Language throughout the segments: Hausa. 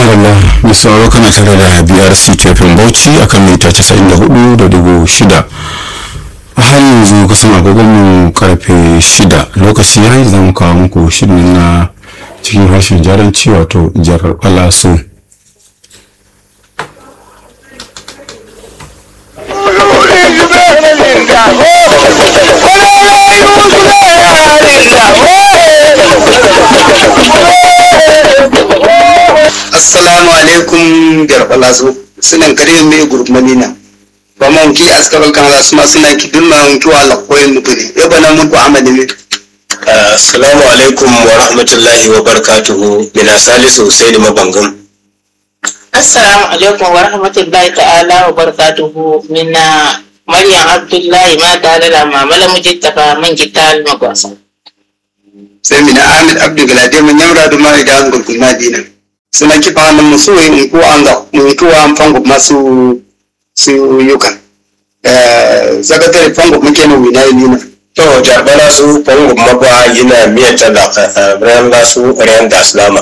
madalla mai sauraro kana tare da brc tafin bauchi akan mita 94.6 a har yanzu kusan agogonmu karfe 6 lokaci ya yi zama kawo muku shirin na cikin harshen jaranci wato jarar balaso assalamu alaikum garbala so sunan kare me gurmanina ba mon ki askabal kan la suma suna ki dunna to ala koyin mutune e bana mun ko amade me assalamu alaikum wa rahmatullahi wa barakatuhu mina salisu husaini mabangam Assalamu alaikum wa rahmatullahi ta'ala wa barakatuhu minna Maryam Abdullahi ma tare da mamala mujittafa man gital magwasa. sai mina ahmed abdu galade mun yamra da mai da an gurgun madina suna ki fa nan musu in ko an ga mun to an fango masu su yukan eh zakatare fango muke nan wina ni to jarbala su fango mabwa yana miyata da ran la su ran da islama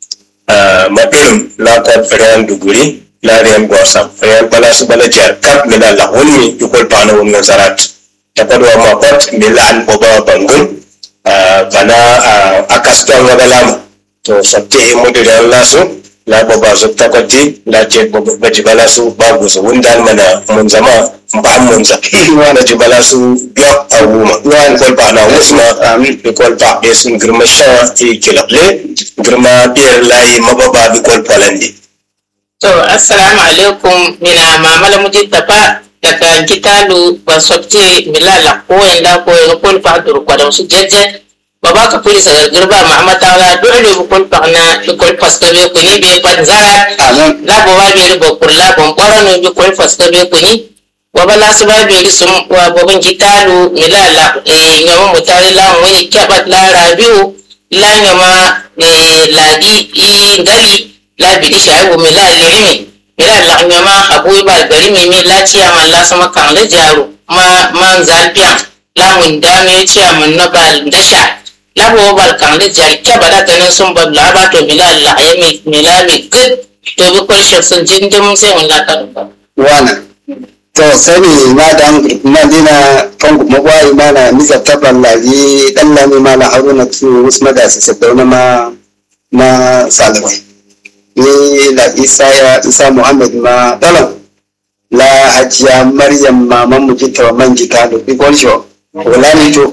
mabirin la ko ran duguri la ran gwasa ran bala su bala jar kap mina la woni ikol pana wannan zarat ta kadwa ma kot milan boba bangun bana akaston wagalama to sabte e modire Allah su la baba su takwati la je baba jibala su babu su wundan mana mun zama ba mun za wana jibala su biya awuma wana kol ba na wusma amin bi kol ba be sun girma sha e kilable girma biyar layi mababa bi kol polandi To assalamu alaikum mina mamala mujittafa daga gitalu ba sobte milala ko yanda ko yanda ko fa dur ko su jejje baba ka puli sa garba mahamata wala dole bu kon pa na bi kon paska be ko ni be pan zara amin la bo wa be bo kurla bon bora no bi kon paska be ko ni baba la su ba be sum wa boban gitalu milala e nyama mutare la wani kabat la rabiu la nyama e ladi i ngali la bidi shaibu mi la lirimi mi la la nyama abu ba gari mi mi la ciya man la sama kan la jaru ma man zalbiya la mun da me ciya man na bal dasha la bo bal kan la jari ke bada tanin sun ba la ba to mi la la ya mi mi la mi gud to bi ko shi sun jindim sai mun la kan ba wana to sani na da madina fango magwai mana misa taban laji dan lami mala haruna tu usma da su sadauna ma ma salawai ni la isa ya isa muhammad ma dalan la hajiya maryam maman mu kita wa man kita da bi gonsho wala ni to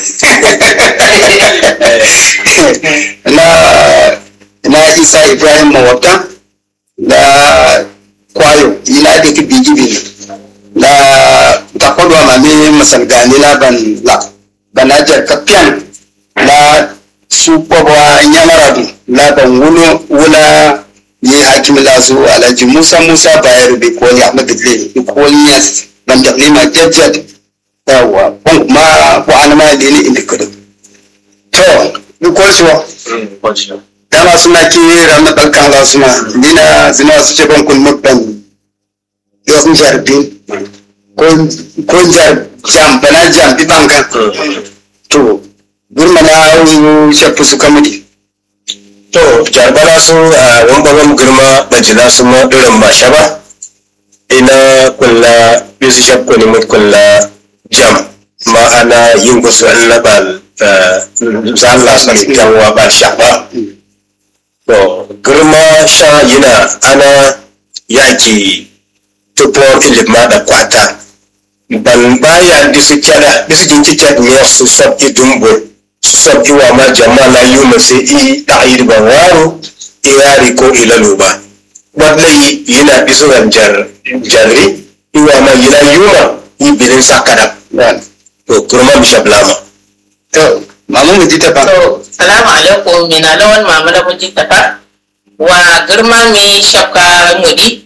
na na isa ibrahim mawabta da kwayo ila da ki bigi bigi da ta kodwa ma me masal gani la ban la banajar kapian la su kwabwa nyamaradu la ban wulo wula yi hakim la su alhaji musa musa bayar bi koli ahmad dille bi koli yas ban da ma jajjad yawa bon ma ko an ma dini inda kudu to bi koli so dama suna ki ranar ɗaukan za suna dina zina su ce ban kun mukban yau sun jarbin ko jar jam bana jam bi bankan to gurma na shafi su kamudi to jarbala su a wambaban girma bajila su ma irin ba shaba ina kulla bisu shakku ne mut kulla jam ma'ana yin gusu an labal zalla su kan wa ba shaba to girma sha yana ana yaki tupor ilima da kwata ban baya disu kyada disu jinki kyada ne su sab idumbo su sab iwa ma jama'a yuma sai i ta'ir ban waro iyari ko ilalu ba wallahi yana disu ran jar jarri iwa ma yana yuma i bilin sakada to kurma bishablama to mamu mu ji ta ba to salamu alaikum mina lawan mamala mujittafa wa girma mi shakka mudi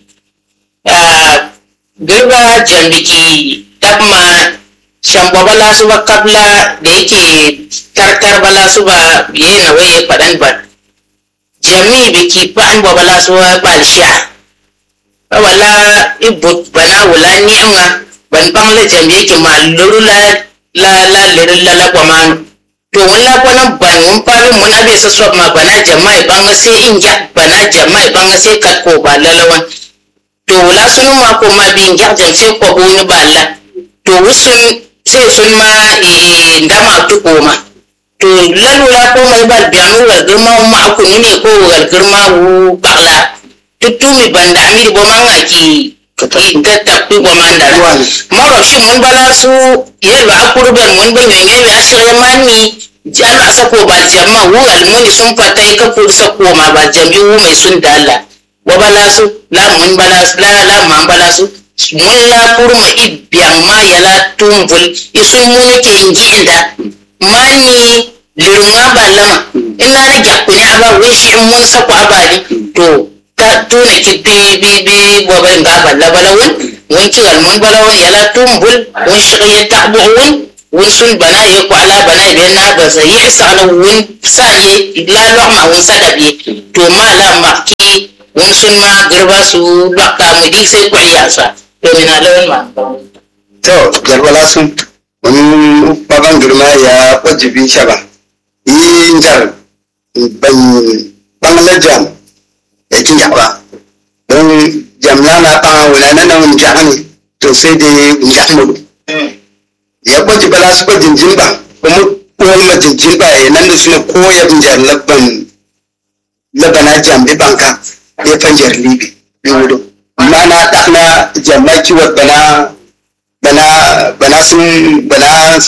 girba jambiki dabma shamba bala su ba kabla da yake tartar bala su ba yi na waye faɗan ba jami biki fa'an ba bala su ba balsha wala ibut bana wula niyanga ban bangla jami yake ma luru la la la luru la la kwamanu to wala ko nan ban mun parin mun abe sa so ma bana jama'i banga sai in ja bana jama'i banga sai kat ko ba lalawan to wala sunu ma ko ma bin ja jan sai ko bo ni balla to wusun sai sun ma eh ndama to ko ma to lalula ko mai bal bianu wal girma ma aku ni ne ko wal girma wu bakla tutumi banda amiri bo manga ki ki gatta ku bo mandara maro shi mun bala su yelo akurben mun ban yonge be asire mani jana sako ba jamma wu almuni sun fata ka kur sako ma ba jami wu mai sun dalla wa bala su la mun bala su la la man bala su mun la kurma ibyan ma yala tumbul isun mun ke injinda mani lirunga balama ina na jakuni aba wishi mun sako abali to ta tuna ki bi bi bi bobe nga balla bala wun wun ci gal mun bala wun yala tumbul wun shi ya tabu wun wun sun bana ye ko ala bana be na ba sa yi sa ala wun sa ye la lo ma wun sa da bi to ma la ma ki wun sun ma girba su bakka mu dik sai ko ya sa to mina lawan ma to jarbala sun wani baban girma ya wajibi shaba yi jar ban bangla jam ya kin jaba don jamla na kan wala na nan jahani to sai dai jahmudu ya kwaji bala su kwajin jimba kuma kuma majin jimba ya nan da suna koya jar labban labana jambi banka ya fanjar libi bi wudu mana dakna jamma kiwat bana bana bana sun bana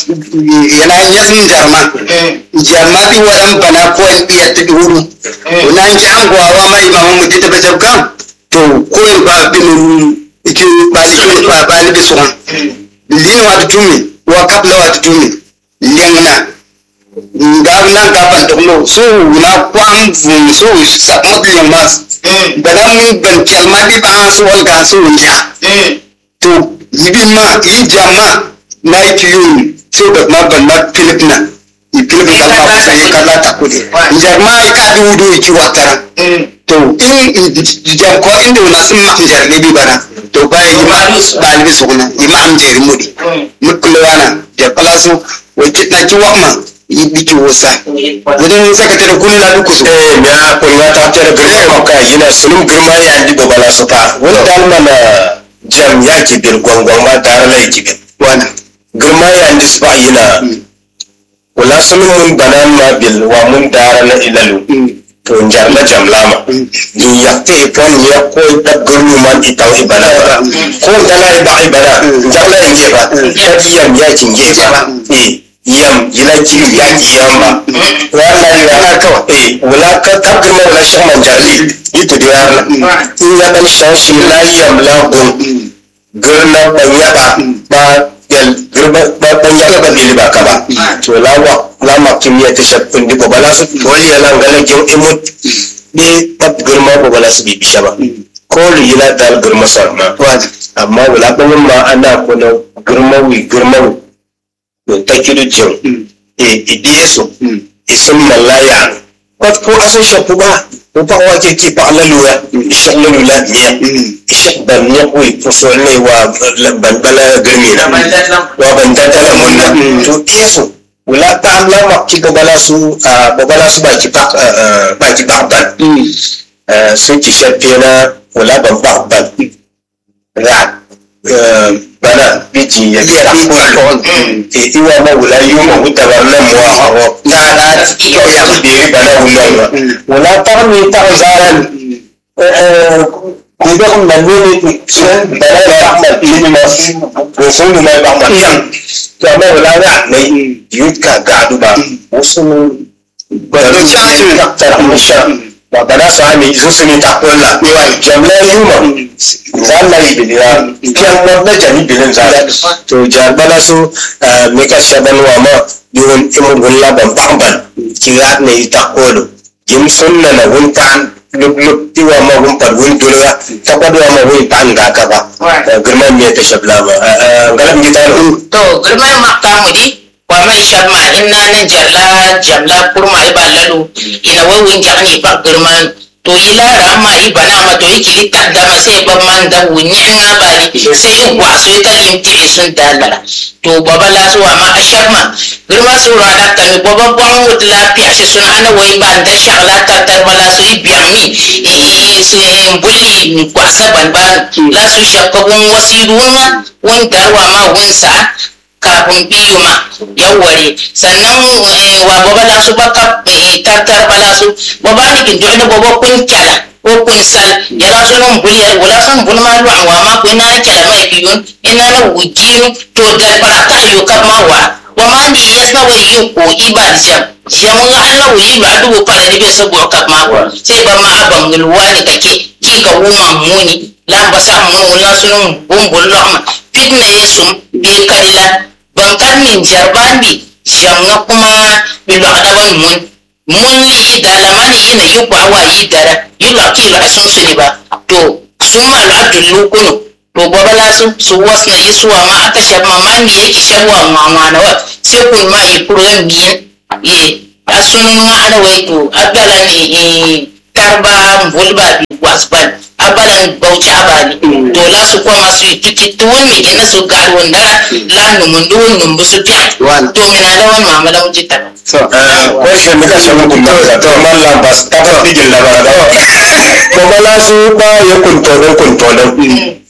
yana yasin jarma jarma ti wadan bana ko in iya ta wuru na ji an gwawa mai mamu mu dita bajab kam to ko in ba bin iki ba li ba ba li bi suwan lin wa tumi wa kapla wa tumi lingna ngab na gaban to no so na kwam vum so sakmat lingmas bana mun ban kelma di ba so wal ga so ja to yibin ma yi jamma na yi kiyo so da ma ban ma philip na i philip ka ma kusa yi kala ta kudi jarma yi ka di wudu ki watara to in jam ko inda na sun ma jar ne bi bana to ba yi ma ba ni bi suguna yi ma am jeri mudi mukule wana da kala so wai kitna ki wakma yi biki wosa wurin sakatare kuni la duku so eh ya kun ya ta tare girma ka yana sunum girma ya andi babala su fa wani dalma na jam ya ke bir gwangwan ma tare la yake bin wana girma ya andi su ba yana wala sunum mun banan ma bil wa mun dara na ilalu to njar la jam lama ni ya te pon ya ko da gurnu man itaw ibana ba ko dala iba ibana njar la inge ba ta yam ya kinge ba eh yam yila ji ya ki yamba wala ya ka eh wala ka ka girma wala shi man jarli ito da yarla in ya dan shashi la yam la gun girna ban yaba ba yal girma ba ban yaba ba bili ba ka ba to la wa la ma kimiyya ta shakkun di bala su wali ya lan gala gyo imut be tab girma ba bala su bi bisha ba ko li yila dal girma sarma amma wala ban ma ana ko na girma wi girma wi to ta kidu jin e idiye su isun malaya kwat ko asun shafu ba ko pa wa ke ki pa la luya ishak la lula niya ishak ban niya ko ipuso ne wa ban bala girmi na wa ban dadala mun na to isu wala ta amla ma ki babala su babala su ba ki pa ba ki pa ban sun ki shafe na wala ban ba ban ra bana biji ya biya ko e iwa ma wula yuma wuta ba nan mu hawo ta da ko ya ku de bana wula ba wala ta mi ta zaran eh ko da kun nan ne sun bana ya ma ni ma ko sun ma ba ma to amma wala ya ne yuka ga duba wasu ba da ci ta ta musha ba bana sa mi sun sun ta kolla jamla yuma zalla ibiliya kiyan wanda jami bilin zala to jarbala su me ka shaban wa ma yun imu gulla ban bamban kira ne ita kolo yim sunna na wunta lub lub tiwa ma wun par wun dulga ta kwadwa ma wun tan ga ka ba girman ne ta shabla ma galam gita no to girma makka mu di wa mai shabma inna nan jarla jamla kurma iba lalu ina wawun jani ba girman to yi lara ma i bana ma to i kili kaddama sai ban man da wunyi nga bani sai i gwaso i ka lim tili sun dalara to baba la su wa ma ashar ma girma su ra da kan baba bon wut la piasi sun ana wai ban da shagla ta tar bala su i biyan mi i su bulli ni kwasa ban ban la su shakka gun wasiru nga wun darwa ma wun sa kafin biyu ma yawware sannan wa baba la su baka tartar bala su baba ni kin dole baba kun kyala ko kun sal ya la su nan buliyar wala san bul ma lu wa ma kun na kyala mai biyun ina na wujinu to da baraka yo ka ma wa wa ma ni yasna wa yi ko ibal jam jamun Allah wuyi ba dubu fara ni bai sabo ka ma wa sai ba ma aban gulwa ni kake ki ga wuma muni la ba sa mun la sunun bumbul lahma fitna yesum bi kadila ban karnin jarbandi jamna kuma bilo adaban mun mun li da lamani yina yi kwawa yi dara yi lo ki lo sun su ne ba to sun ma lo adullu kunu to gobe la su su was na yi suwa ma aka shab ma ma mi yake shabwa ma ma na wa sai kun ma yi kurgan biyan ye asunun ma ana wai to abdala ne tarba mbulba bi wasban abalan bauchi abali to la su koma su yi tuki tuwon mi gina su gar wanda la numun duwun numbu su fiya to mina da wani mama da wuce ta ko shi ne ka samu kunta da to mallam bas ta fa bigin labara ko bala su ba ya kunto don kunto don